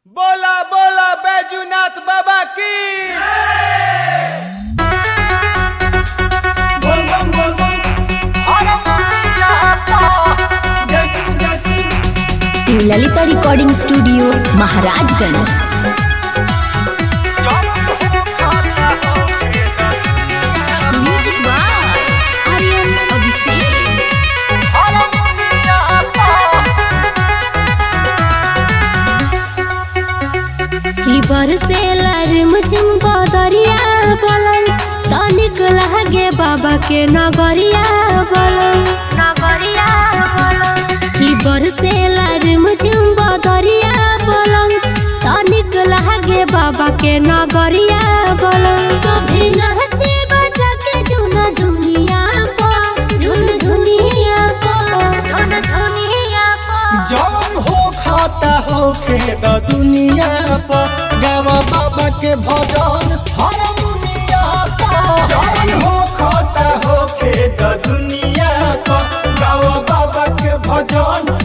बोला बोला बैजूनाथ बाबा की बोल बम बोल बम हर मुनिया पा जैसी जैसी Shiv Lalita recording studio Maharajganj music by Aryan Abhishek हर मुनिया पा की बरसेला रिमझिम बदरिया बलन तनिक लागे बाबा के नगरिया बलन नगरिया बलन की बरसेला रिमझिम बदरिया बलन तनिक लागे बाबा के नगरिया बलन सभी नाचे बजा के झुना झुनिया पा झुन झुनिया पा झुन झुनिया पा जवन हो खाता हो खेद दुनिया पर गावा बाबा के भजन हर मुनिया पा जवन हो खाता हो खेद दुनिया पर गावा बाबा के भजन